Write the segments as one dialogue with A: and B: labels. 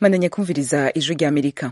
A: mandanya kumviriza ijwi rya amerika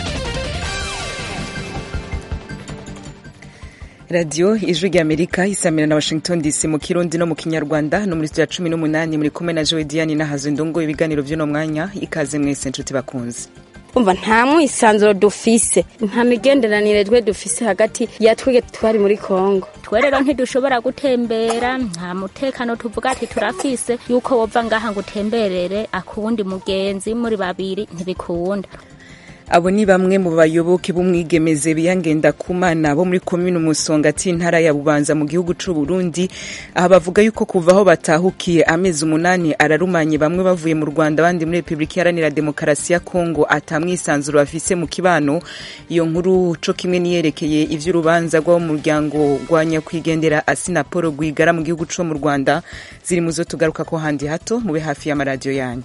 A: radiyo ijwi rya amerika isamira na washington dc mu kirundi no mu kinyarwanda no muri studio ya cumi n'umunani muri kumwe na jowe diane nahazo ndongo ibiganiro by'uno mwanya ikaze mwese nshuti bakunze
B: umva nta mwisanzuro dufise nta migenderanire twe dufise hagati ya twege twari muri kongo
C: twe rero ntidushobora gutembera nta mutekano tuvuga ati turafise yuko wova ngaha ngo utemberere akuwundi mugenzi muri babiri ntibikunda
A: abo ni bamwe mu bayoboke b'umwigemeze biyangenda kumana bo muri komine umusongati intara ya bubanza mu gihugu c'u Burundi aha bavuga yuko kuva aho batahukiye amezi umunani ararumanye bamwe bavuye mu Rwanda abandi muri Republika Iharanira Demokarasi ya Kongo atamwisanzuro bafise mu kibano iyo nkuru co kimwe niyerekeye ivy'urubanza rw'abo mu muryango rwa nyakwigendera Asina Paul Rwigara mu gihugu co mu Rwanda ziri mu zo tugaruka ko handi hato mube hafi y'amaradiyo yanyu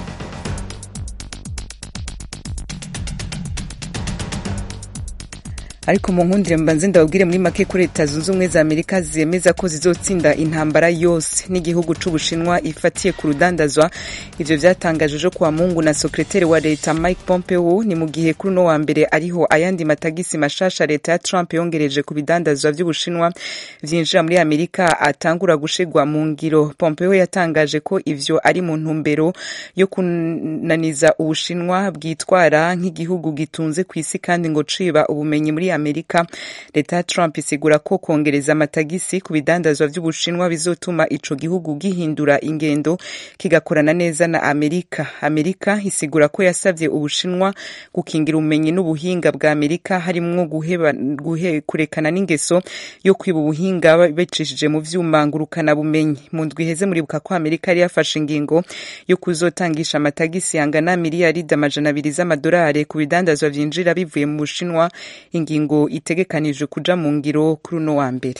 A: ariko mu nkundire mbanze ndababwire muri make ko leta zunze ubumwe za amerika zemeza ko zizotsinda intambara yose n'igihugu c'ubushinwa ifatiye ku rudandazwa ivyo vyatangajwe ejo kuwa mungu na sekreteri wa leta mike pompeo ni mu gihe kuri uno wa mbere ariho ayandi matagisi mashasha leta ya trump yongereje ku bidandazwa vy'ubushinwa vyinjira muri amerika atangura gushigwa mu ngiro pompeo yatangaje ko ivyo ari mu ntumbero yo kunaniza ubushinwa bwitwara nk'igihugu gitunze kw'isi kandi ngo ciba ubumenyi muri amerika leta ya trump isigura ko kongereza amatagisi ku bidandazwa vy'ubushinwa bizotuma ico gihugu gihindura ingendo kigakorana neza na amerika amerika isigura ko yasavye ubushinwa gukingira ubumenyi n'ubuhinga bwa amerika harimwo guhe, kurekana n'ingeso yo kwiba ubuhinga bicishije mu vyuma ngurukana bumenyi mu ndwi iheze muribuka ko amerika yari yafashe ingingo yo kuzotangisha amatagisi yangana miliyaridi amajana abiri z'amadolari ku bidandazwa vyinjira bivuye mu bushinwa ingingo ingingo itegekanijwe kuja mu ngiro kuri uno wa mbere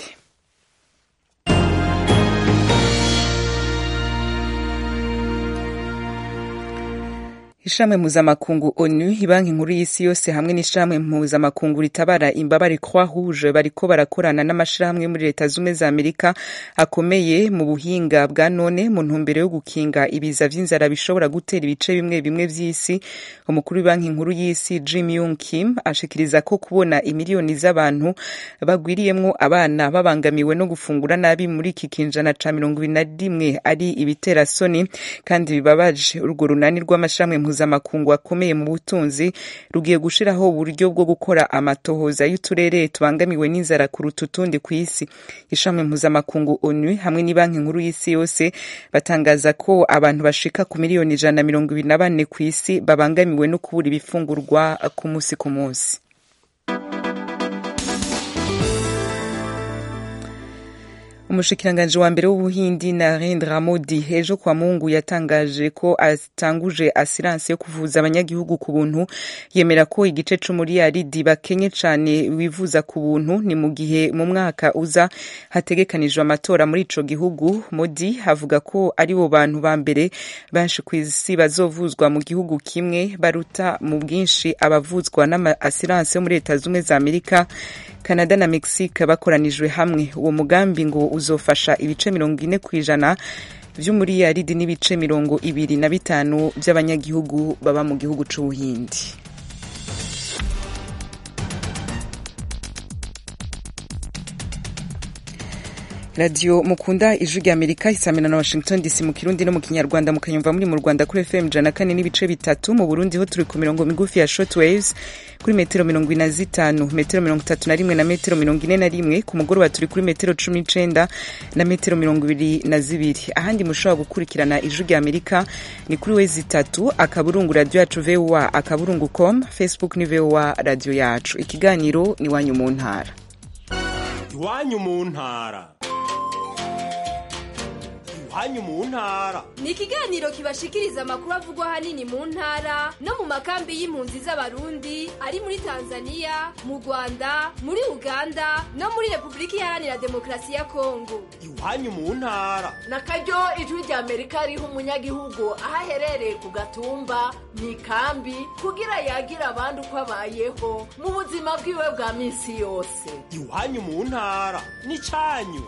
A: ishramwe mpuzamakungu onu ibanki nkuru y'isi yose hamwe n'ishramwe mpuzamakungu ritabara imbabare croix rouge bariko barakorana n'amashirahamwe muri leta zumwe za amerika akomeye mu buhinga bwa none mu ntumbero yo gukinga ibiza vy'inzara bishobora gutera ibice bimwe bimwe vy'isi umukuru w'ibanki nkuru y'isi jim yung kim ashikiriza ko kubona imiliyoni z'abantu bagwiriyemwo abana babangamiwe no gufungura nabi muri iki kinjana ca mirongo ibiri na rimwe ari ibiterasoni kandi bibabaje urwo runani rw'amashirahamwe mpuzamakungu akomeye mu butunzi rugiye gushiraho uburyo bwo gukora amatohoza y'uturere tubangamiwe n'inzara kuruta utundi ku isi ishami mpuzamakungu onu hamwe n'ibanki nkuru y'isi yose batangaza ko abantu bashika ku miliyoni ijana na mirongo ibiri na bane ku isi babangamiwe no kubura ibifungurwa ku munsi ku munsi umushikiranganji wa mbere w'ubuhindi narendra modi ejo kwa mungu yatangaje ko atanguje asiranse yo kuvuza abanyagihugu ku buntu yemera ko igice c'umuriyaridi bakenye cane wivuza ku buntu ni mu gihe mu mwaka uza hategekanijwe amatora muri ico gihugu modi avuga ko ari bo bantu ba mbere benshi kw'isi bazovuzwa mu gihugu kimwe baruta mu bwinshi abavuzwa n'ama asiranse yo muri leta zumwe za amerika canada na mexique bakoranijwe hamwe uwo mugambi ngo uzofasha ibice mirongo ine ku ijana vy'umuriyaridi n'ibice mirongo ibiri na bitanu vy'abanyagihugu baba mu gihugu c'ubuhindi radiyo mukunda ijwi rya amerika isamina na washington dc mu kirundi no mu kinyarwanda mukanyumva muri mu rwanda kuri fm ijana kane n'ibice bitatu mu burundi ho turi ku mirongo migufi ya short waves kuri metero mirongo ine na zitanu metero mirongo itatu na rimwe na metero mirongo ine na rimwe ku mugoroba turi kuri metero cumi n'icenda na metero mirongo ibiri na zibiri ahandi mushobora gukurikirana ijwi rya amerika ni kuri wezi itatu akaburungu radiyo yacu voa akaburungu com facebook ni voa radiyo yacu ikiganiro ni iwanyu mu ntara
D: iwanyu mu ntara iwanyu mu ntara
E: ni ikiganiro kibashikiriza amakuru avugwa ahanini mu ntara no mu makambi y'impunzi z'abarundi ari muri tanzania mu rwanda muri uganda no muri repubulika iharanira demokarasi ya kongo
D: iwanyu mu ntara
F: na karyo ijwi rya amerika riha umunyagihugu aho aherereye ku gatumba mu ikambi kugira yagira abandi uko abayeho mu buzima bwiwe bwa minsi yose
D: iwanyu mu ntara ni cyanyu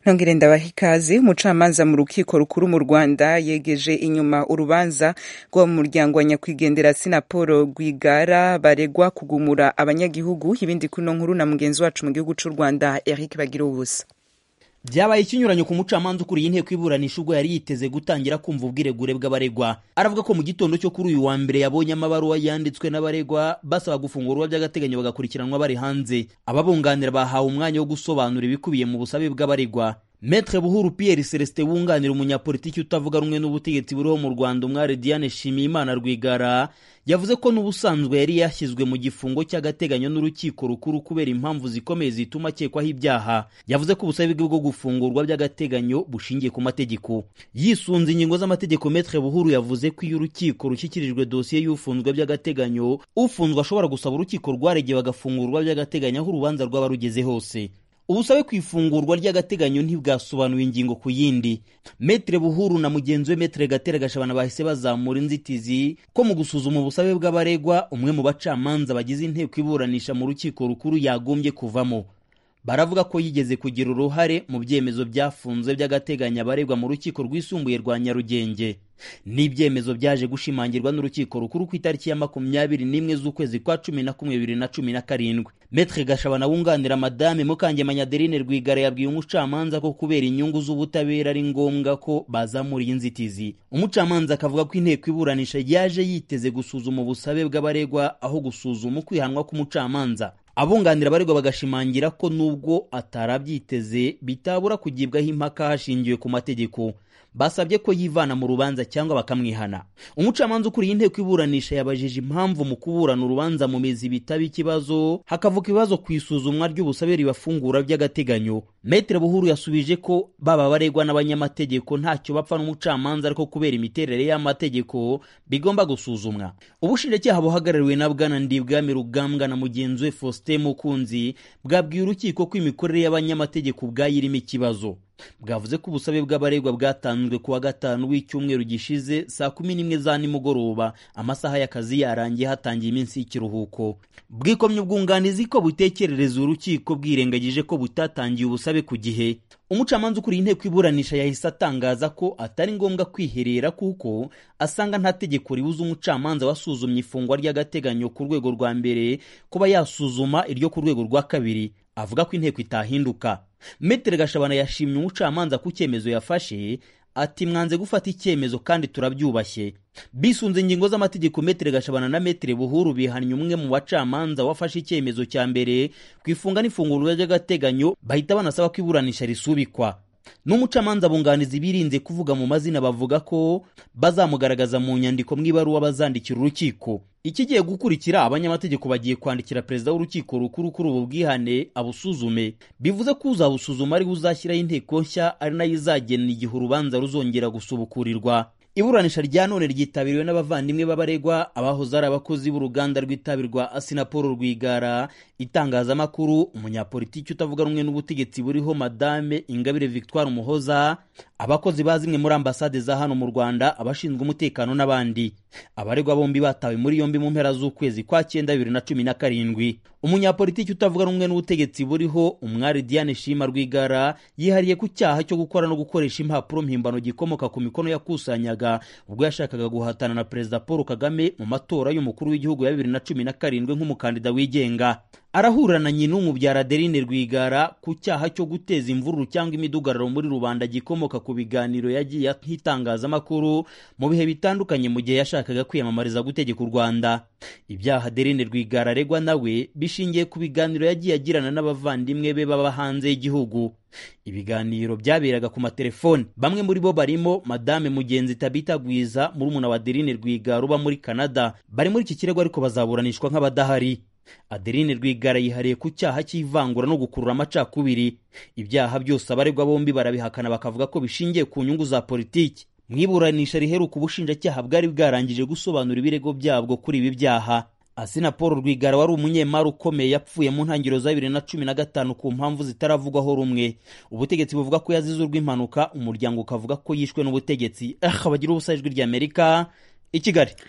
A: nongere ndabaha ikaze umucamanza mu rukiko rukuru mu rwanda yegeje inyuma urubanza rwo mu muryango wa nyakwigendera sinapolo rwigara baregwa kugumura abanyagihugu ibindi kuno nkuru na mugenzi wacu mu gihugu cy'u rwanda eric bagira ubusa
G: byabaye ikinyuranyo ku mucamanza ukuriye inteko iburanisha ubwo yari yiteze gutangira kumva ubwiregure bw'abaregwa aravuga ko mu gitondo cyo kuri uyu wa mbere yabonye amabaruwa yanditswe n'abaregwa basaba gufungurwa by'agateganyo bagakurikiranwa bari hanze ababunganira bahawe umwanya wo gusobanura ibikubiye mu busabe bw'abaregwa Maître Buhuru Pierre Celestin wunganira umunyapolitiki utavuga rumwe n'ubutegetsi buriho mu Rwanda umwari Diane Shimiyimana Rwigara yavuze ko n'ubusanzwe yari yashyizwe mu gifungo cy'agateganyo n'urukiko rukuru kubera impamvu zikomeye zituma akekwaho ibyaha yavuze ko ubusabe bwe bwo gufungurwa by'agateganyo bushingiye ku mategeko yisunze ingingo z'amategeko Maître Buhuru yavuze ko iyo urukiko rushyikirijwe dosiye y'ufunzwe by'agateganyo ufunzwe ashobora gusaba urukiko rwaregeye bagafungurwa by'agateganyo aho urubanza rwaba rugeze hose ubusabe ku ifungurwa ry'agateganyo ntibwasobanuye ingingo ku yindi metere buhuru na mugenzi we metere gatera gashabana bahise bazamura inzitizi ko mu gusuzuma ubusabe bw'abaregwa umwe mu bacamanza bagize inteko iburanisha mu rukiko rukuru yagombye kuvamo baravuga ko yigeze kugira uruhare mu byemezo byafunzwe by'agateganyo abaregwa mu rukiko rwisumbuye rwa nyarugenge n'ibyemezo byaje gushimangirwa n'urukiko rukuru ku itariki ya makumyabiri n'imwe z'ukwezi kwa cumi na kumwe bibiri na cumi na karindwi metre gashabana wunganira madame mukangemanya adeline rwigara yabwiye umucamanza ko kubera inyungu z'ubutabera ari ngombwa ko bazamura iyi nzitizi umucamanza akavuga ko inteko iburanisha yaje yiteze gusuzuma ubusabe bw'abaregwa aho gusuzuma ukwihanwa k'umucamanza abunganira abaregwa bagashimangira ko nubwo atarabyiteze bitabura kugibwaho impaka hashingiwe ku mategeko basabye ko yivana mu rubanza cyangwa bakamwihana umucamanza ukuriye inteko iburanisha yabajije impamvu mu kuburana urubanza mu mizi bitaba ikibazo hakavuka ibibazo ku isuzumwa ry'ubusabe ribafungura by'agateganyo metere buhuru yasubije ko baba baregwa n'abanyamategeko ntacyo bapfa n'umucamanza ariko kubera imiterere y'amategeko bigomba gusuzumwa ubushinjacyaha buhagarariwe na bwana ndibwami rugambwa na mugenzi we faustin mukunzi bwabwiye urukiko ko imikorere y'abanyamategeko ubwayo irimo ikibazo bwavuze ko ubusabe bw'abaregwa bwatanzwe ku wa gatanu w'icyumweru gishize saa kumi n'imwe za nimugoroba amasaha y'akazi yarangiye hatangiye iminsi y'ikiruhuko bwikomye ubwunganizi ko butekerereza urukiko bwirengagije ko butatangiye ubusabe ku gihe umucamanza ukuriye inteko iburanisha yahise atangaza ko atari ngombwa kwiherera kuko asanga nta tegeko ribuza umucamanza wasuzumye ifungwa ry'agateganyo ku rwego rwa mbere kuba yasuzuma iryo ku rwego rwa kabiri avuga ko inteko itahinduka metere gashabana yashimye umucamanza ku cyemezo yafashe ati mwanze gufata icyemezo kandi turabyubashye bisunze ingingo z'amategeko metere gashabana na metere buhuru bihannye umwe mu bacamanza wafashe icyemezo cya mbere ku ifunga n'ifungurwa ry'agateganyo bahita banasaba ko iburanisha risubikwa n'umucamanza bunganizi birinze kuvuga mu mazina bavuga ko bazamugaragaza mu nyandiko mu ibaruwa bazandikira urukiko ikigiye gukurikira abanyamategeko bagiye kwandikira perezida w'urukiko rukuru kuri ubu bwihane abusuzume bivuze ko uzabusuzuma ari uzashyiraho inteko nshya ari nayo izagena igihe urubanza ruzongera gusubukurirwa iburanisha rya none ryitabiriwe n'abavandimwe b'abaregwa abahoze ari abakozi b'uruganda rw'itabi rwa asinapolo rwigara itangazamakuru umunyapolitiki utavuga rumwe n'ubutegetsi buriho madame ingabire victoire umuhoza abakozi ba zimwe muri ambasade za hano mu rwanda abashinzwe umutekano n'abandi abaregwa bombi batawe muri yombi mu mpera z'ukwezi kwa cyenda bibiri na cumi na karindwi umunyapolitiki utavuga rumwe n'ubutegetsi buriho umwari diane shima rwigara yihariye ku cyaha cyo gukora no gukoresha impapuro mpimbano gikomoka ku mikono yakusanyaga ubwo yashakaga guhatana na perezida paul kagame mu matora y'umukuru w'igihugu ya bibiri na cumi na karindwi nk'umukandida wigenga arahura na nyina umubyara adeline rwigara ku cyaha cyo guteza imvururu cyangwa imidugararo muri rubanda gikomoka ku biganiro yagiye nk'itangazamakuru mu bihe bitandukanye mu gihe yashakaga kwiyamamariza gutegeka u rwanda ibyaha adeline rwigara aregwa nawe bishingiye ku biganiro yagiye agirana n'abavandimwe be baba hanze y'igihugu ibiganiro byaberaga ku matelefoni bamwe muri bo barimo madame mugenzi tabita gwiza murumuna wa adeline rwigara uba muri canada bari muri iki kirego ariko bazaburanishwa nk'abadahari adeline rwigara yihariye ku cyaha cy'ivangura no gukurura amacakubiri ibyaha byose abaregwa bombi barabihakana bakavuga ko bishingiye ku nyungu za politiki mu iburanisha riheruka ubushinjacyaha bwari bwarangije gusobanura ibirego byabwo kuri ibi byaha asina paul rwigara wari umunyemari ukomeye yapfuye mu ntangiriro za bibiri na cumi na gatanu ku mpamvu zitaravugwaho rumwe ubutegetsi buvuga ko yazize urw'impanuka umuryango ukavuga ko yishwe n'ubutegetsi ah bagira ubusa ijwi ry'amerika i kigali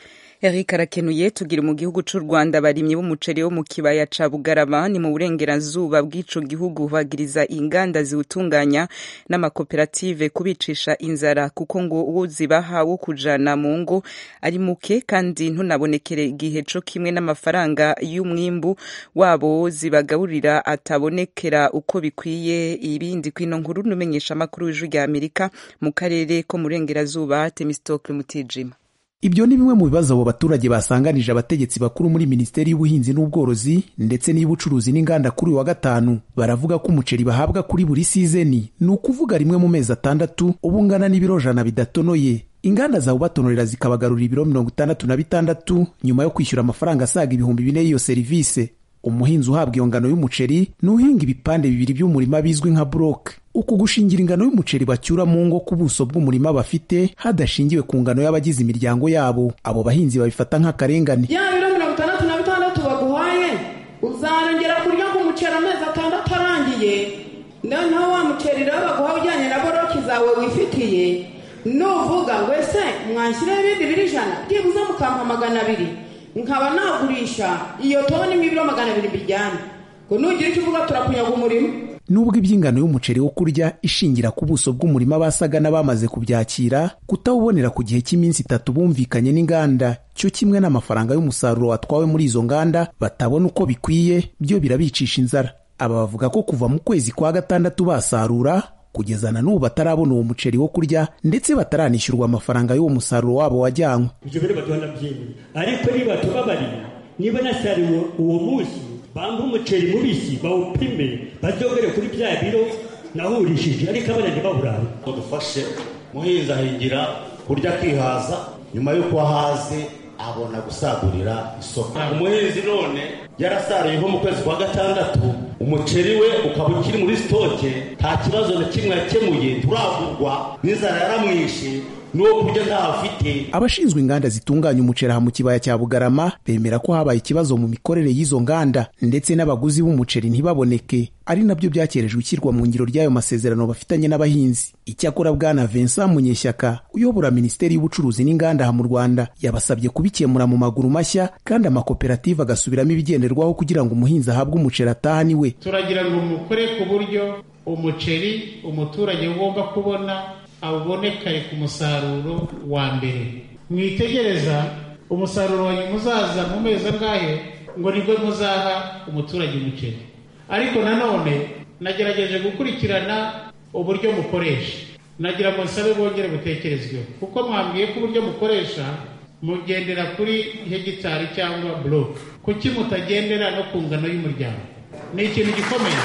A: Eric arakenuye tugira mu gihugu c'u Rwanda barimye b'umuceri wo mu kibaya ca Bugarama ni mu burengerazuba bw'ico gihugu bagiriza inganda ziwutunganya n'amakoperative kubicisha inzara kuko ngo uwo zibaha wo kujana mu ngo ari muke kandi ntunabonekere igihe co kimwe n'amafaranga y'umwimbu wabo zibagaburira atabonekera uko bikwiye ibindi kwino nkuru numenyesha amakuru w'ijwi rya Amerika mu karere ko mu burengerazuba Temistocle Mutijima
H: ibyo ni bimwe mu bibazo abo baturage basanganije abategetsi bakuru muri minisiteri y'ubuhinzi n'ubworozi ndetse n'iy'ubucuruzi n'inganda kuri uyu wa gatanu baravuga ko umuceri bahabwa kuri buri sizeni ni ukuvuga rimwe mu mezi atandatu uba ungana n'ibiro jana bidatonoye inganda zawubatonorera zikabagarurira ibiro mirongo itandatu na bitandatu nyuma yo kwishyura amafaranga asaga ibihumbi bine y'iyo serivisi umuhinzi uhabwa iyo ngano y'umuceri ni uhinga ibipande bibiri by'umurima bizwi nka buroke uku gushingira ingano y'umuceri bacyura mu ngo ku buso bw'umurima bafite hadashingiwe ku ngano y'abagize imiryango yabo abo bahinzi babifata nk'akarengane
I: ya biro mirongo itandatu na bitandatu baguhaye uzarengera kurya ku muceri amezi atandatu arangiye noneho wa muceri rero baguha ujyanye na boroki zawe wifitiye nuvuga ngo ese mwanshyireho ibindi biri ijana byibuze mukampa magana abiri nkaba nagurisha iyo toni nk'ibiro magana abiri mbijyane ngo nugira icyo uvuga turakunyaga umurimo
H: nubwo iby'ingano y'umuceri wo kurya ishingira ku buso bw'umurima basaga n'abamaze kubyakira kutawubonera ku gihe cy'iminsi itatu bumvikanye n'inganda cyo kimwe n'amafaranga y'umusaruro watwawe muri izo nganda batabona uko bikwiye byo birabicisha inzara aba bavuga ko kuva mu kwezi kwa gatandatu basarura kugeza na n'ubu batarabona uwo muceri wo kurya ndetse bataranishyurwa amafaranga y'uwo musaruro wabo wajyanywe
J: ibyo biri baduha ndabyemeye ariko niba tubabarira niba nasariwe uwo munsi bampa umuceri mubisi bawupime bazogere kuri bya biro nahurishije ariko abana ntibawurabe
K: dufashe muhinzi ahingira kurya akihaza nyuma y'uko ahaze abona gusagurira isoko umuhinzi none yarasaruye nko mu kwezi kwa gatandatu umuceri we ukaba ukiri muri sitoke nta kibazo na kimwe yakemuye turagurwa n'inzara yaramwishe n'uwo kurya ntafite
H: abashinzwe inganda zitunganya umuceri aha mu kibaya cya bugarama bemera ko habaye ikibazo mu mikorere y'izo nganda ndetse n'abaguzi b'umuceri ntibaboneke ari nabyo byakerejwe ishyirwa mu ngiro ry'ayo masezerano bafitanye n'abahinzi icyakora bwana vincent munyeshyaka uyobora minisiteri y'ubucuruzi n'inganda aha mu rwanda yabasabye kubikemura mu maguru mashya kandi amakoperative agasubiramo ibigenderwaho kugira ngo umuhinzi ahabwe umuceri ataha niwe
L: turagira ngo mukore ku buryo umuceri umuturage ugomba kubona awubonekare ku musaruro wa mbere mwitegereza umusaruro wanyu muzaza mu mezi angahe ngo nibwo muzaha umuturage umuceri ariko nanone nagerageje gukurikirana uburyo mukoresha nagira ngo nsabe bongere butekerezweho kuko mwambwiye ko uburyo mukoresha mugendera kuri hegitari cyangwa buroke kuki mutagendera no ku ngano y'umuryango ni ikintu gikomeye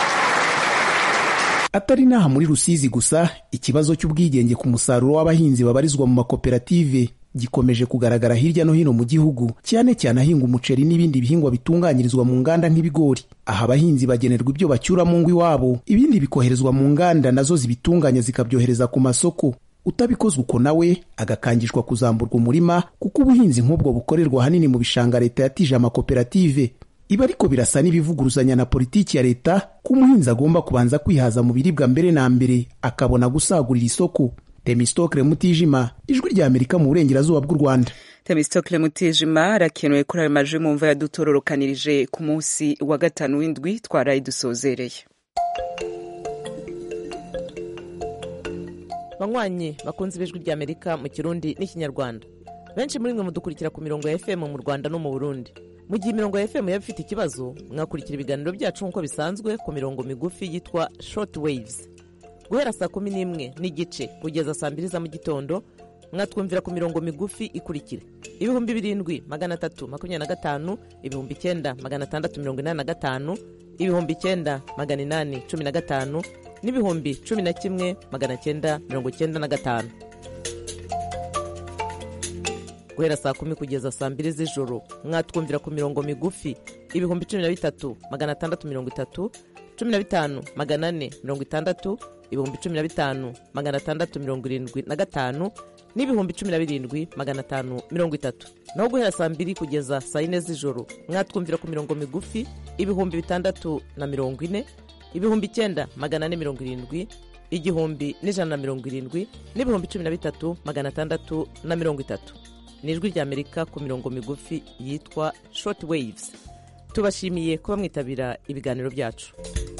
H: atari n'aha muri rusizi gusa ikibazo cy'ubwigenge ku musaruro w'abahinzi babarizwa mu makoperative gikomeje kugaragara hirya no hino mu gihugu cyane cyane ahinga umuceri n'ibindi bihingwa bitunganyirizwa mu nganda nk'ibigori aha abahinzi bagenerwa ibyo bacyura mu ngo iwabo ibindi bikoherezwa mu nganda nazo zibitunganya zikabyohereza ku masoko utabikozwe uko nawe agakangishwa kuzamburwa umurima kuko ubuhinzi nk'ubwo bukorerwa ahanini mu bishanga leta yatije amakoperative ibi ariko birasa n'ibivuguruzanya na politiki ya leta ko umuhinzi agomba kubanza kwihaza mu biribwa mbere na mbere akabona gusagurira isoko temistokle mutijima ijwi rya amerika mu burengerazuba bw'u rwanda
A: temistokle mutijima arakenewe kuri ayo majwi mu mva yadutororokanirije ku munsi wa gatanu w'indwi twaraye dusozereye
M: banywanyi bakunze ibijwi rya amerika mu kirundi n'ikinyarwanda benshi muri mwe mudukurikira ku mirongo ya fm mu rwanda no mu burundi mu gihe imirongo ya fm yaba ifite ikibazo mwakurikira ibiganiro byacu nk'uko bisanzwe ku mirongo migufi yitwa short waves guhera saa kumi n'imwe n'igice kugeza saa mbiri za mu gitondo mwatwumvira ku mirongo migufi ikurikira ibihumbi birindwi magana atatu makumyabiri na gatanu ibihumbi icyenda magana atandatu mirongo inani na gatanu ibihumbi icyenda magana inani cumi na gatanu n'ibihumbi cumi na kimwe magana cyenda mirongo cyenda na gatanu guhera saa kumi kugeza saa mbiri z'ijoro mwatwumvira ku mirongo migufi ibihumbi cumi na bitatu magana atandatu mirongo itatu cumi na bitanu magana ane mirongo itandatu ibihumbi cumi na bitanu magana atandatu mirongo irindwi na gatanu n'ibihumbi cumi na birindwi magana atanu mirongo itatu naho guhera saa mbiri kugeza saa yine z'ijoro mwatwumvira ku mirongo migufi ibihumbi bitandatu na mirongo ine ibihumbi icyenda magana ane mirongo irindwi igihumbi n'ijana na mirongo irindwi n'ibihumbi cumi na bitatu magana atandatu na mirongo itatu ni ijwi ry'amerika ku mirongo migufi yitwa short waves tubashimiye kuba mwitabira ibiganiro byacu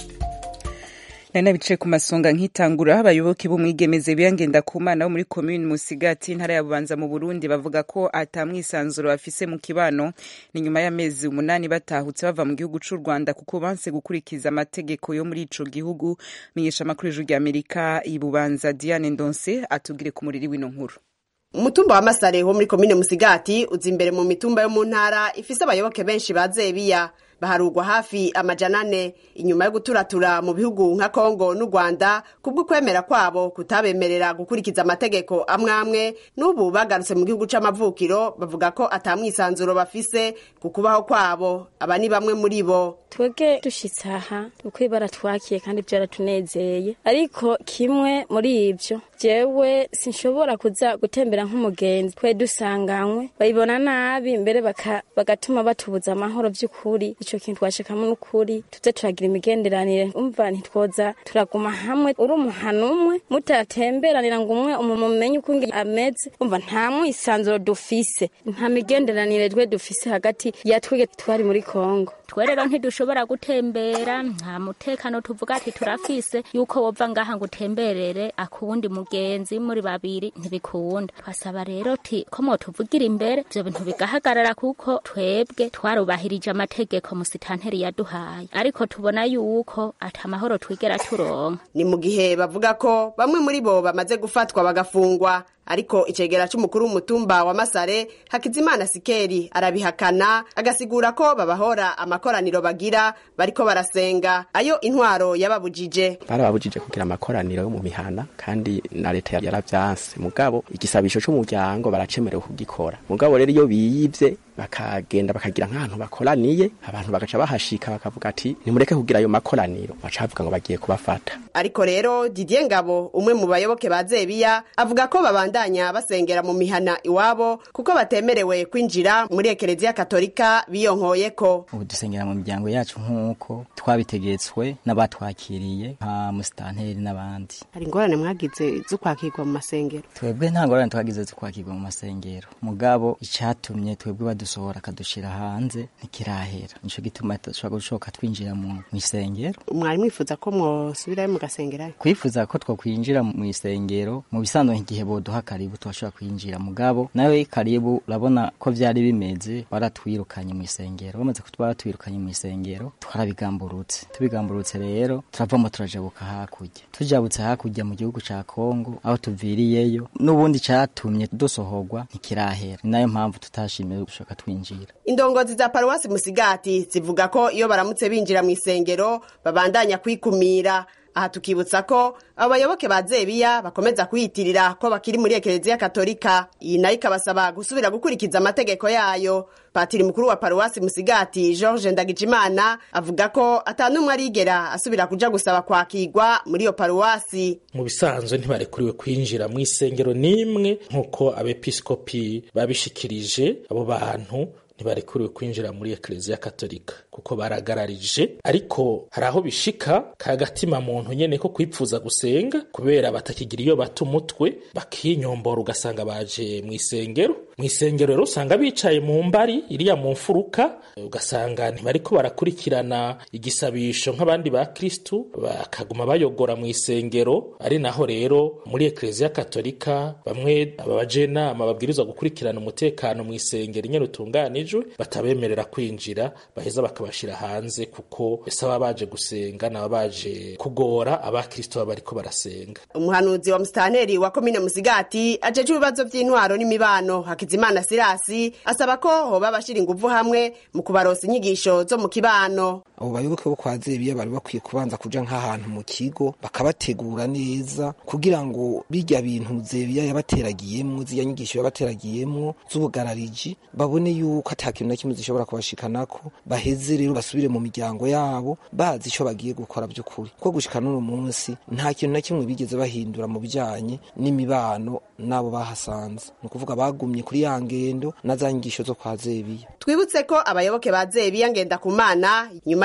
A: nari nabicaye ku masonga nkitangura abayoboke b'umwigemeze biyangenda ku mana wo muri komini musigati intara ya bubanza mu burundi bavuga ko atamwisanzuro bafise mu kibano ni nyuma y'amezi umunani batahutse bava mu gihugu c'u rwanda kuko banse gukurikiza amategeko yo muri ico gihugu menyesha amakuru y'ijuru rya amerika ibubanza diane ndonse atubwire ku muriri w'ino nkuru
N: umutumba wa masare wo muri komine musigati uza imbere mu mitumba yo mu ntara ifise abayoboke benshi ba zebiya baharugwa hafi amajana ane inyuma yo guturatura mu bihugu nka kongo n'u rwanda kubw'ukwemera kwabo kutabemerera gukurikiza amategeko amwe amwe n'ubu bagarutse mu gihugu c'amavukiro bavuga ko atamwisanzuro bafise ku kubaho kwabo aba ni bamwe muri bo
B: twebwe dushitse aha uko ibara twakiye kandi byaratunezeye ariko kimwe muri ibyo jewe sinshobora kuza gutembera nk'umugenzi twe dusanganywe bayibona nabi mbere baka, bagatuma batubuza amahoro by'ukuri ico kintu twashikamo n'ukuri tuze turagira imigenderanire umva ntitwoza turaguma hamwe uri umuhana umwe mutatemberanira ngo umwe umumenye uko ameze umva nta mwisanzuro dufise nta migenderanire twe dufise hagati ya twege twari muri kongo
C: twe rero ntidushobora gutembera nta mutekano tuvuga ati turafise yuko wova ngaha ngo utemberere akuwundi mugenzi muri babiri ntibikunda twasaba rero ti ko mwotuvugira imbere ivyo bintu bigahagarara kuko twebwe twarubahirije amategeko musitanteri yaduhaye ariko tubona yuko ata mahoro twigera turonka
N: ni mu gihe bavuga ko bamwe muri bo bamaze gufatwa bagafungwa ariko icegera c'umukuru w'umutumba wa masare hakizimana sikeri arabihakana agasigura ko babahora amakoraniro bagira bariko barasenga ayo intwaro yababujije
O: barababujije kugira amakoraniro yo mu mihana kandi na leta yaravyanse mugabo igisabisho c'umuryango baracemerewe kugikora mugabo rero iyo biyivye bakagenda bakagira nk'ahantu bakoraniye abantu bagaca bahashika bakavuga ati nimureke kugira ayo makoraniro baca bavuga ngo bagiye kubafata
N: ariko rero didier ngabo umwe mu bayoboke ba zebiya avuga ko babandanya basengera mu mihana iwabo kuko batemerewe kwinjira muri ekereziya katolika biyonkoyeko
P: ubu dusengera mu miryango yacu nk'uko twabitegetswe n'abatwakiriye nka musitanteri n'abandi
N: hari ingorane mwagize zo kwakirwa mu masengero
P: twebwe nta ngorane twagize zo kwakirwa mu masengero mugabo icatumye twebwe badusohora akadushira hanze ntikirahera nico gituma dushobora gushoka twinjira mu isengero
N: mwari mwifuza ko mwosubirayo mugasengerayo
P: kwifuza ko twokwinjira mu isengero mu bisanzwe igihe boduha karibu twashobora kwinjira mugabo nawe karibu urabona ko vyari bimeze baratwirukanye mu isengero bamaze kutwara twirukanye mu isengero twarabigamburutse tubigamburutse rero turavamo turajabuka hakurya tujabutse hakurya mu gihugu ca Kongo aho tuviriyeyo n'ubundi catumye dusohorwa ntikirahera ni nayo mpamvu tutashimiye gushaka twinjira
N: indongozi za paruwasi musigati zivuga ko iyo baramutse binjira mu isengero babandanya kwikumira aha tukibutsa ko abo bayoboke ba zebiya bakomeza kwiyitirira ko bakiri muri ekereziya katolika iyi nayo ikabasaba gusubira gukurikiza amategeko yayo patiri mukuru wa paruwasi musigati george ndagijimana avuga ko atanumwe arigera asubira kuja gusaba kwakirwa muri iyo paruwasi
Q: mu bisanzwe ntibarekuriwe kwinjira mu isengero n'imwe nk'uko abepiskopi babishikirije abo bantu ntibarekuriwe kwinjira muri ekereziya katolika kuko baragararije ariko hari aho bishika kagatima muntu nyene ko kwipfuza gusenga kubera batakigira iyo bata umutwe bakinyombora ugasanga baje mu isengero mu isengero rero usanga bicaye mu mbari iriya mu mfuruka ugasanga ntibariko barakurikirana igisabisho nk'abandi ba kristu bakaguma bayogora mu isengero ari naho rero muri ekereziya katolika bamwe abajenama babwirizwa gukurikirana umutekano mu isengero nyene utunganijwe batabemerera kwinjira baheza bakabashira hanze kuko ese baba baje gusenga naba baje kugora abakristo baba bariko barasenga
N: umuhanuzi wa musitanteri wa komine musigati ajeje ibibazo vy'intwaro n'imibano hakizimana sirasi asaba ko hoba bashira inguvu hamwe mu kubaronsa inyigisho zo mu kibano
R: abo bayoboke bo kwa zebiya bari bakwiye kubanza kuja nk'ahantu mu kigo bakabategura neza kugira ngo birya bintu zebiya yabateragiyemwo ziriya nyigisho yabateragiyemwo z'ubugarariji babone yuko ata kintu na kimwe zishobora kubashikanako baheze rero basubire mu miryango yabo bazi ico bagiye gukora by'ukuri kuko gushika n'uno munsi nta kintu na kimwe bigeze bahindura mu bijanye n'imibano n'abo bahasanze ni ukuvuga bagumye kuri ya ngendo na za nyigisho zo kwa zebiya
N: twibutse ko abayoboke ba zebiya ngenda ku mana nyuma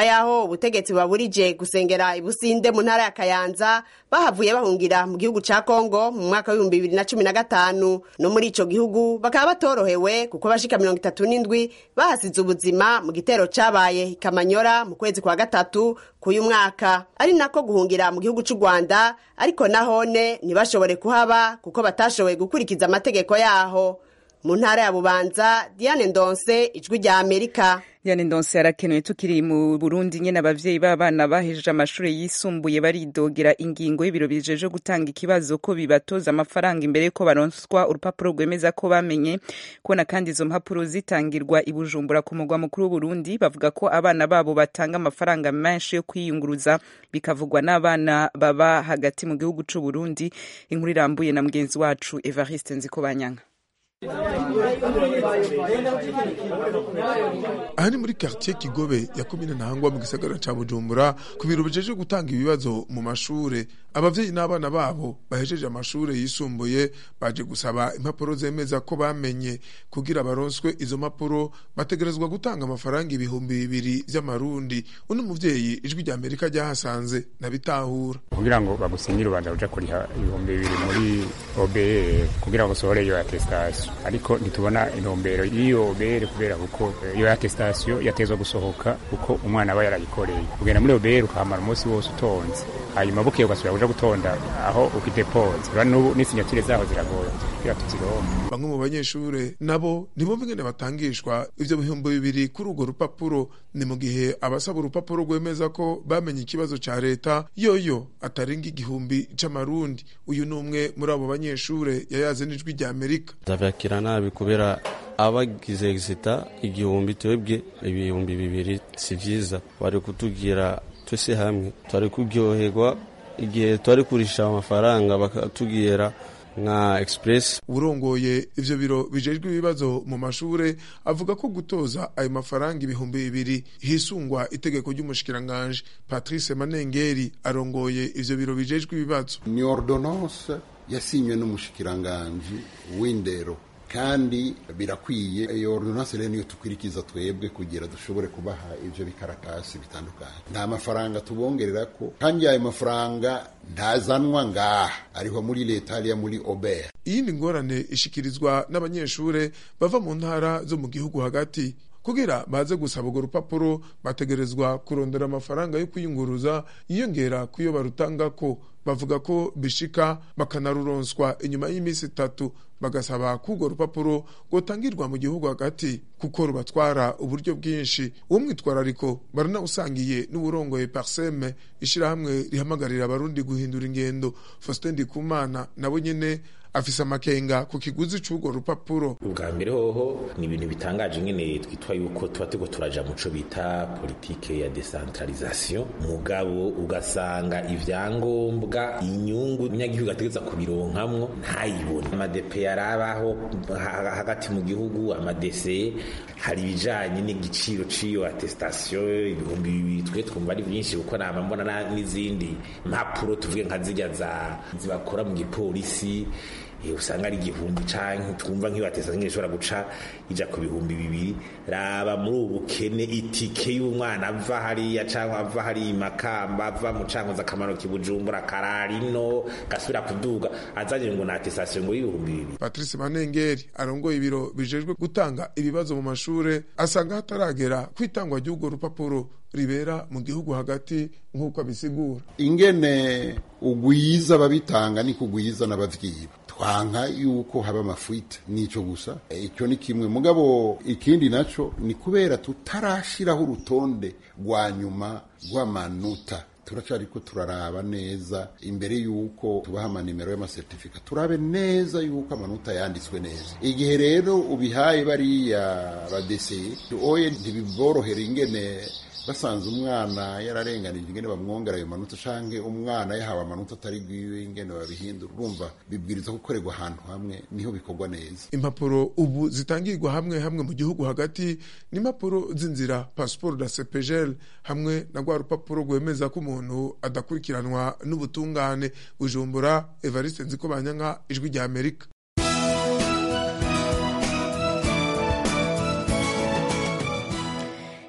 N: yaho ubutegetsi baburije gusengera ibusinde mu ntara ya kayanza bahavuye bahungira mu gihugu ca kongo mu mwaka w'ibihumbi bibiri na cumi na gatanu no muri ico gihugu bakaba batorohewe kuko bashika mirongo itatu n'indwi bahasize ubuzima mu gitero cabaye ikamanyora mu kwezi kwa gatatu k'uyu mwaka ari nako guhungira mu gihugu c'u rwanda ariko nahone ntibashobore kuhaba kuko batashoboye gukurikiza amategeko yaho mu ntara ya bubanza diane ndonse ijwi rya amerika
A: Diane Ndonse yarakenewe tukiri mu Burundi nyene abavyeyi b'abana bahejeje amashuri yisumbuye baridogera ingingo y'ibiro bijeje gutanga ikibazo ko bibatoza amafaranga imbere ko baronswa urupapuro rwemeza ko bamenye kubona kandi izo mpapuro zitangirwa i Bujumbura ku mugwa mukuru w'Uburundi bavuga ko abana babo batanga amafaranga menshi yo kwiyunguruza bikavugwa n'abana baba hagati mu gihugu c'u Burundi inkuru irambuye na mugenzi wacu Evariste Nzikobanyanga
S: aha ni muri quartier kigobe ya komine ntahangwa mu gisagara ca bujumbura ku biro bijeje gutanga ibibazo mu mashure abavyeyi n'abana babo bahejeje amashure yisumbuye baje gusaba impapuro zemeza ko bamenye kugira baronswe izo mpapuro bategerezwa gutanga amafaranga ibihumbi bibiri vy'amarundi uno muvyeyi ijwi rya amerika ryahasanze nabitahura
T: kugira ngo bagusinyire ubanza uja kuriha ibihumbi bibiri muri OBR kugira ngo usohore iyo attestation ariko ntitubona intumbero y'iyo OBR kubera kuko iyo attestation yatezwa gusohoka kuko umwana aba yarayikoreye kugenda muri OBR ukahamara umunsi wose utonze hanyuma bukeye ugasubira kuja gutonda aho ufite pause rero n'ubu n'isinyatire zaho ziragoye kugira tuzironke
S: bamwe mu banyeshure nabo ntibumva ingene batangishwa ivyo bihumbi bibiri kuri urwo rupapuro ni mu gihe abasaba urupapuro rwemeza ko bamenye ikibazo ca leta yoyo atarenga igihumbi c'amarundi uyu ni umwe muri abo banyeshure yayaze n'ijwi rya amerika
U: ndavyakira nabi kubera abagize exita igihumbi twebwe ibihumbi bibiri si vyiza bari kutubwira twese hamwe twari kuryoherwa igihe twari kurisha amafaranga bakatubwira nka express
S: urongoye ivyo biro bijejwe ibibazo mu mashure avuga ko gutoza ayo mafaranga ibihumbi bibiri hisungwa itegeko ry'umushikiranganje patrice manengeri arongoye ivyo biro bijejwe ibibazo
V: ni ordonance yasinywe n'umushikiranganji w'indero kandi birakwiye iyo ordonance rero niyo tukwirikiza twebwe kugira dushobore kubaha ivyo bikaratasi bitandukanye nta mafaranga tubongerera ko kandi ayo mafaranga ntazanwa ngaha ariho muri leta hariya muri ober
S: iyindi ngorane ishikirizwa n'abanyeshure bava mu ntara zo mu gihugu hagati kugira baze gusaba urwo rupapuro bategerezwa kurondera amafaranga yo kwiyunguruza yiyongera kuyo barutanga ko bavuga ko bishika bakanaruronswa inyuma y'iminsi itatu bagasaba ko urwo rupapuro rwotangirwa mu gihugu hagati kuko rubatwara uburyo bwinshi uwo mwitwarariko baranawusangiye n'uburongoye parseme ishirahamwe rihamagarira abarundi guhindura ingendo faustin ndikumana nabo nyene afise amakenga ku kiguzi c'urwo rupapuro
W: ubwa mbere hoho ni ibintu bitangaje nyene twitwa yuko tuba turiko turaja muco bita politike ya decentralisation mugabo ugasanga ivyangombwa inyungu umunyagihugu ategeza kubironkamwo ntayibone amadepe yarabaho hagati mu gihugu amadese hari ibijanye n'igiciro c'iyo attestation ibihumbi bibiri twe twumva ari vyinshi kuko nama mbona n'izindi mpapuro tuvuge nka zirya za zibakora mu gipolisi usanga ari igihumbi canke twumva nk'iyo attestation ishobora guca ija ku bihumbi bibiri raba muri ubu bukene itike y'umwana ava hariya canke ava hariya makamba ava mu cankoza akamaro kibujumbura kararino gasubira kuduga azanye ngo na attestation ngo y'ibihumbi bibiri
S: patrice manengeri arongoye ibiro bijejwe gutanga ibibazo mu mashure asanga hataragera kwitangwa ry'urwo rupapuro ribera mu gihugu hagati nk'uko abisigura
V: ingene ugwiza ababitanga ni kugwiza n'abavyiba twanka yuko haba amafuite nico gusa icyo ni kimwe mugabo ikindi naco ni kubera tutarashiraho urutonde rwa nyuma rw'amanota turacariko turaraba neza imbere yuko tubaha amanimero y'amasertifika turabe neza yuko amanota yanditswe neza igihe rero ubihaye bariya badeseye oye ntibiborohera ingene basanze umwana yararenganije ingene bamwongera ayo manota canke umwana yahawe amanota atari gwiwe ingene babihindura urumva bibwiriza gukorerwa ahantu hamwe niho bikorwa neza
S: impapuro ubu zitangirwa hamwe hamwe mu gihugu hagati ni impapuro z'inzira passport da cepegel hamwe na rwa rupapuro rwemeza ko umuntu adakurikiranwa n'ubutungane bujumbura evariste nziko banyanka ijwi rya amerika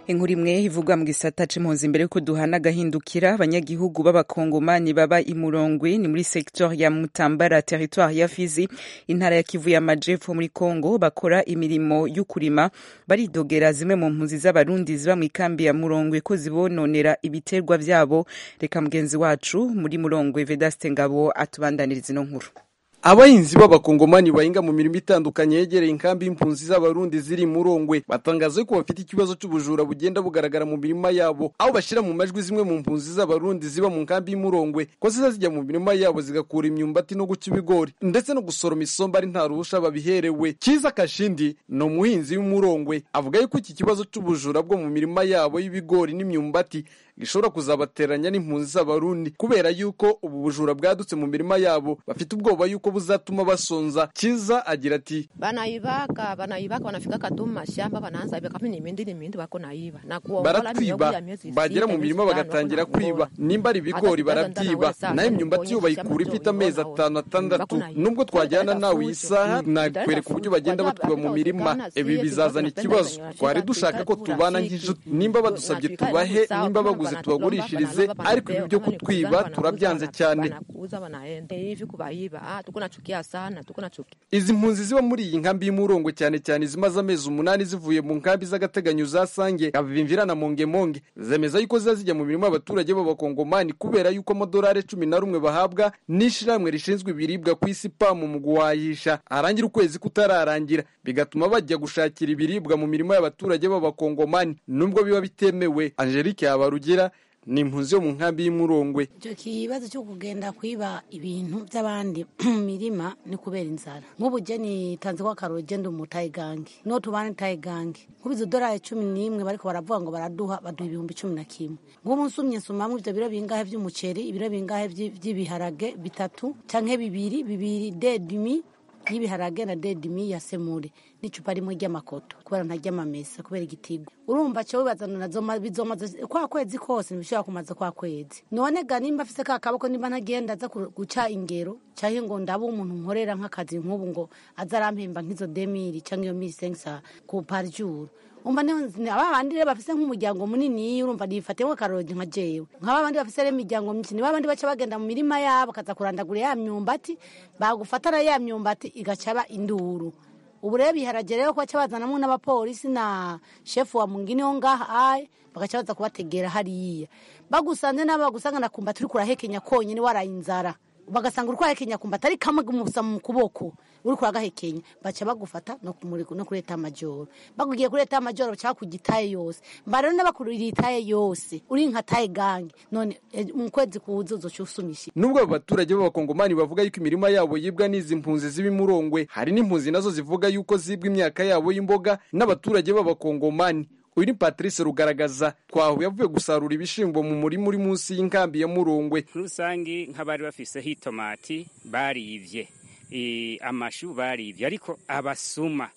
A: inkuru imwe ivugwa mu gisata c'impunzi imbere yuko duhana agahindukira abanyagihugu b'abakongomani baba imurongwe ni muri secteur ya mutambara territoire ya fizi intara ya kivu y'amajepfo muri congo bakora imirimo y'ukurima baridogera zimwe mu mpunzi z'abarundi ziba mu ikambi ya murongwe ko zibononera ibiterwa vyabo reka mugenzi wacu muri murongwe vedaste ngabo atubandaniriza ino nkuru
D: abahinzi b'abakongomani bahinga mu mirimo itandukanye yegereye inkambi y'impunzi z'abarundi ziri murongwe batangaza ko bafite ikibazo cy'ubujura bugenda bugaragara mu mirima yabo aho bashyira mu majwi zimwe mu mpunzi z'abarundi ziba mu nkambi y'umurongwe ko ziza zijya mu mirima yabo zigakura imyumbati no guca ibigori ndetse no gusoroma isomba ari nta ruhusha babiherewe kiza kashindi ni umuhinzi w'umurongwe avuga yuko iki kibazo cy'ubujura bwo mu mirima yabo y'ibigori n'imyumbati gishobora kuzabateranya n'impunzi z'abarundi kubera yuko ubu bujura bwadutse mu mirima yabo bafite ubwoba yuko buzatuma basonza kiza agira ati
E: Banaibaka, banaibaka, wanafika kaduma mashamba wanaanza ibaka mimi nimindi nimindi wako naiba na kuwa
D: baratwiba bagera mu mirima bagatangira kwiba nimba ari ibigori barabyiba nayo imyumbati yo bayikura ifite amezi atanu atandatu nubwo twajyana nawe iyi saha nakwereka uburyo bagenda batwiba mu mirima ibi bizazana ikibazo twari dushaka ko tubana nk'inshuti nimba badusabye tubahe nimba baguze tubagurishirize ariko ibi byo kutwiba turabyanze cyane
E: wanakuuza wanaenda hivi kubaiba ah tuko nachukia sana tuko nachukia
D: izi mpunzi ziba muri iyi nkambi y'umurongo cyane cyane zimaze amezi umunani zivuye mu nkambi z'agateganyo za sange abivimvira na mongemonge zemeza yuko ziza zijya mu mirimo y'abaturage b'abakongomani kubera yuko amadolari cumi na rumwe bahabwa n'ishyirahamwe rishinzwe ibiribwa ku isi pamu mu guhahisha arangira ukwezi kutararangira bigatuma bajya gushakira ibiribwa mu mirimo y'abaturage b'abakongomani nubwo biba bitemewe angelique yabarugira ni impunzi yo mu nkambi y'umurongwe
F: icyo kibazo cyo kugenda kwiba ibintu by'abandi mu mirima ni kubera inzara nk'ubu je nitanze ko akaroro genda umutayigange no tubane tayigange nk'ubu izo dorari cumi n'imwe bariko baravuga ngo baraduha baduha ibihumbi cumi na kimwe nk'ubu nsumye nsumamwo ivyo biro bingahe vy'umuceri ibiro bingahe vy'i- vy'ibiharage bitatu canke bibiri bibiri dedimi y'ibiharage na dedimi ya semure n'icupa rimwe ry'amakoto kubera ntarya amamesa kubera igitigo urumva cyo wibazana nazo ma- bizomaze kwa kwezi kose ntibishobora kumaza kwa kwezi none ga nimba afise ka kaboko nimba ntagenda aza ku- guca ingero canke ngo ndabe umuntu nkorera nk'akazi nk'ubu ngo aza arampemba nk'izo demiri canke iyo miri sengisa ku parjuru umva ni aba bandi rero bafise nk'umuryango munini urumva nifatemo akarogi nka jewe nk'aba bandi bafise rero imiryango myinshi ni babandi baca bagenda mu mirima yabo bakaza kurandagura ya myumbati bagufatana ya myumbati igacaba induru ubu rero biharage rero ko baca bazanamwo n'abapolisi na shefu wa mungini wo ngaha aye bagaca baza kubategera hariya bagusanze n'abo bagusanga na kumba turi kurahekenya konyene waraye inzara bagasanga uri kurahekenya kumba atari kamwe gumusa mu kuboko uri kuragahekenya baca bagufata no kumuri no kuri eta majoro bagugiye kuri eta majoro baca kugitaye yose mba rero n'abakurira itaye yose uri nka taye gange none eh, mu kwezi kuza uzoca usumisha
D: nubwo abo baturage b'abakongomani bavuga yuko imirima yabo yibwa n'izi mpunzi ziba imurongwe hari n'impunzi nazo zivuga yuko zibwa imyaka yabo y'imboga n'abaturage b'abakongomani uyu ni patrice rugaragaza twahuye avuye gusarura ibishimbo mu murima uri munsi y'inkambi ya murongwe
X: rusange nk'abari bafiseho itomati barivye e, amashu barivye ariko abasuma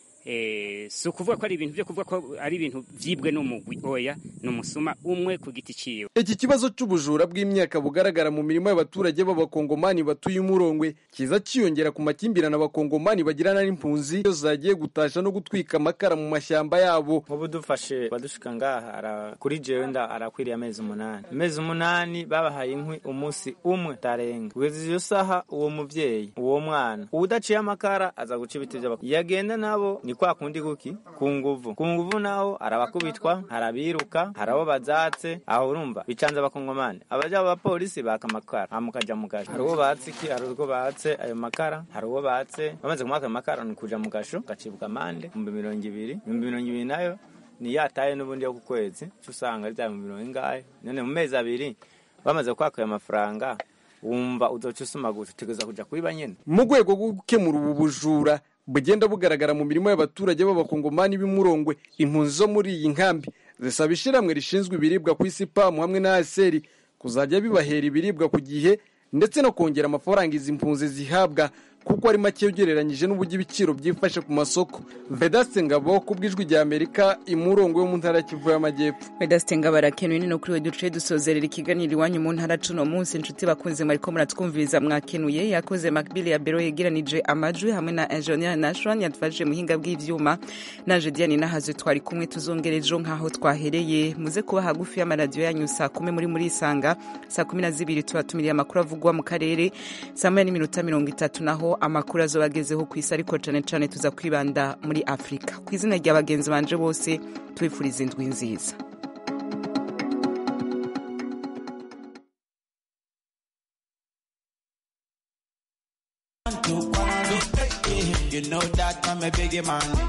X: e, si ukuvuga ko ari ibintu byo kuvuga ko ari ibintu vyibwe n'umugwi oya ni umusuma umwe ku giti ciwe
D: iki kibazo cy'ubujura bw'imyaka bugaragara mu mirimo y'abaturage b'abakongomani batuye umurongwe kiza cyiyongera ku makimbirane abakongomani bagirana n'impunzi iyo zagiye gutasha no gutwika amakara mu mashyamba yabo
Y: nk'ubu dufashe badushika ngaha ara- kuri jewe nda arakwiriye amezi umunani amezi umunani babahaye inkwi umunsi umwe tarenga kugeza iyo saha uwo muvyeyi uwo mwana uwudaciye amakara aza guca ibiti vy'abakuru yagenda nabo ni kwa kundi kuki ku nguvu ku nguvu naho arabakubitwa harabiruka harabo bazatse aho urumva bicanze abakongomani abaja abapolisi baka amakara hamukaja mu gasho hari uwo batse iki hari uwo batse ayo makara hari uwo batse bamaze kumwaka ayo makara ni kuja mu gasho gacibwa amande ibihumbi mirongo ibiri ibihumbi mirongo ibiri nayo ni yataye n'ubundi yo ku kwezi cyo usanga ari bya mirongo ingahe none mu mezi abiri bamaze kwaka ayo mafaranga wumva uzoca usuma gutya utegereza kuja kwiba nyene
D: mu rwego rwo gukemura ubu bujura bugenda bugaragara mu mirimo y'abaturage b'abakongomani b'imurongwe impunzi zo muri iyi nkambi zisaba ishyirahamwe rishinzwe ibiribwa ku isi pamu hamwe na aseri kuzajya bibahera ibiribwa ku gihe ndetse no kongera amafaranga izi mpunzi zihabwa kuko ari make ugereranyije n'uburyo ibiciro byifashe ku masoko vedaste ngabo ku bw'ijwi rya amerika imurongo yo mu ntara ya kivu y'amajyepfo
A: vedaste ngabo arakenuye ni no kuri we duce dusozerera ikiganiro iwanyu mu ntara cuno munsi inshuti bakunze mwariko muratwumviriza mwakenuye yakoze makbili ya bero yegeranije amajwi hamwe na engineer nashron yadufashije muhinga bw'ivyuma naje diane nahaze twari kumwe tuzongera ejo nk'aho twahereye muze kuba hagufi y'amaradiyo yanyu saa kumi muri muri isanga saa kumi na zibiri tubatumiriye amakuru avugwa mu karere saa moya n'iminota mirongo itatu naho amakuru azoba agezeho ku isi ariko cane cane tuza kwibanda muri afurika ku izina rya bagenzi banje bose tubifuriza indwi nziza
G: You know that I'm a biggie man.